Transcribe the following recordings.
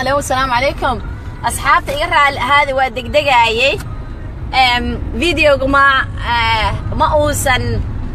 alo asalaamu calaykum asxaabta iga raali ahaada waa degdegaayey videoga ma ma uusan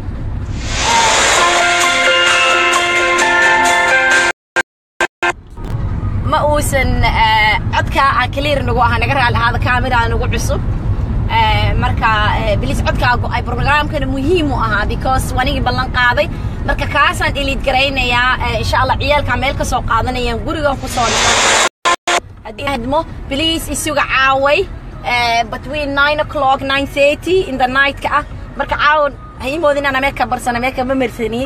ma uusan codka clear nagu aha naga raali ahaada kaamira nagu cusub marka bilis codkaa go-ay programkana muhiim u ahaa because wanigii ballan qaaday marka kaasaan eliid garaynayaa insha allah ciyaalkaa meel ka soo qaadanayaan gurigan ku soo haddii hadmo bilis isuga caaway between nine o'clock nine thirty in the night ka ah marka caawan haimoodin ana meeka barsana meeka ma marsani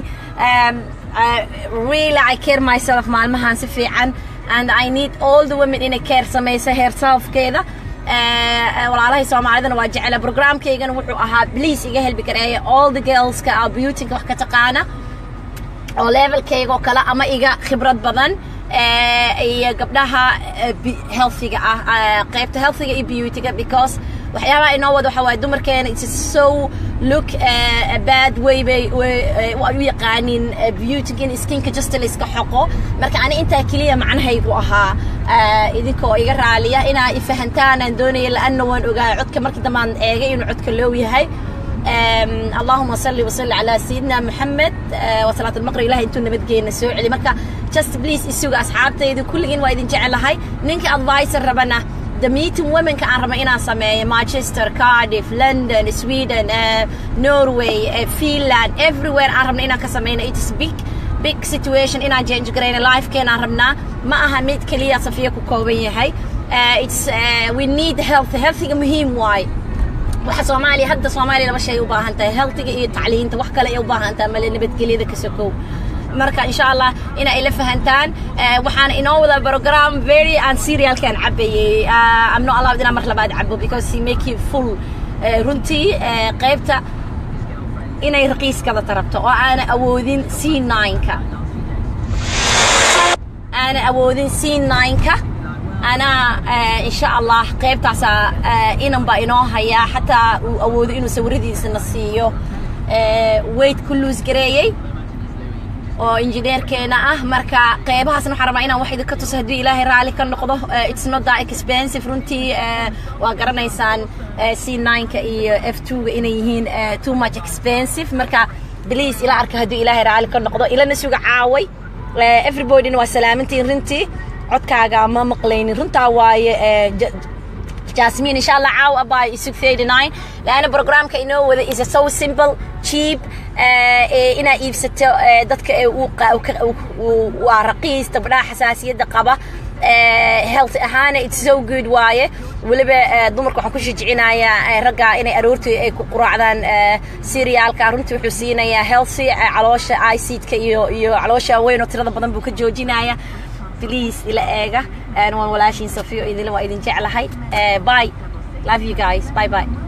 really I care myself maalmahan si fiican and I need all the women inay care samaysa herselfkeeda walaalahay soomaalidana waa jecela programkaygana wuxuu ahaa please iga helbi kareeya all the girlska oo beautyga wax ka taqaana oo levelkayga oo kale ama iga khibrad badan iyo gabdhaha healthiga ah qaybta healthiga iyo beautyga because waxyaabaha inoo wada waxa waaye dumarkeena it's so look bad way bay u yaqaanin beautyga in skinka just la iska xoqo marka ani intaa keliya macnahaygu ahaa idinkoo iga raaliya inaa ifahantaan aan doonaya la'anna waan ogaa codka markii dambaan eegay inuu codka loow yahay اللهم صل وسلم على سيدنا محمد وصلاة المقرب إلهي انتو نبدجينا سوء علي مركا just please السوق أصحابتي إذا كل جين وايدين جعل هاي نينك advice ربنا the meeting women ka aan raba inaan sameeyo manchester cardiff london sweden uh, norway uh, finland everywhere aan rabna inaan ka sameyno it's big big situation inaan change garayno lifekeenaan rabnaa ma aha mid keliya safiya ku kooban yahay uh, it's uh, we need health healthiga muhiim waaye waxa soomaaliya hadda soomaaliya laba shay u baahan tahay healthiga iyo tacliinta wax kale ay u baahan tahay male nabadgelyada ka sokow marka insha allah inaa ila fahantaan waxaana inoo wada program very aan serialkaan cabayey I'm not allowed inaan mar labaad cabo because he make you full runtii qaybta inay raqiiskada tarabto oo aana awoodin c nine-ka aana awoodin c nine-ka anaa insha allah qaybtaasa inan baa inoo hayaa xataa uu awoodo inuu sawiradiisana siiyo weight ku luus gareeyey oo injineerkeena ah marka qeybahaasna waxaan rabaa inaan wax idinka tuso haddii ilaahay raalli ka noqdo it's not that expensive runtii waa garanaysaan c nine-ka iyo f two-ga inay yihiin too much expensive marka please ila arka haddii ilaahay raalli ka noqdo ilana suga caaway everybodyna waa salaamantiin runtii codkaaga ma maqlaynin runtaa waaye jasmine insha allah caaw abaa isug 39 laana programka inoo wada is so simple cheap inaa iibsato dadka waa raqiis gabdhaha xasaasiyadda qaba health ahaana it's so good waaye weliba dumarka waxaan ku shajicinayaa ragga inay aroortii ay ku quraacdaan serialka runtii wuxuu siinayaa healthy caloosha icidka iyo iyo caloosha weyn oo tirada badan buu ka joojinaya please ila eega waan walaashiin safiyo idin waa idin jeclahay bye love you guys bye bye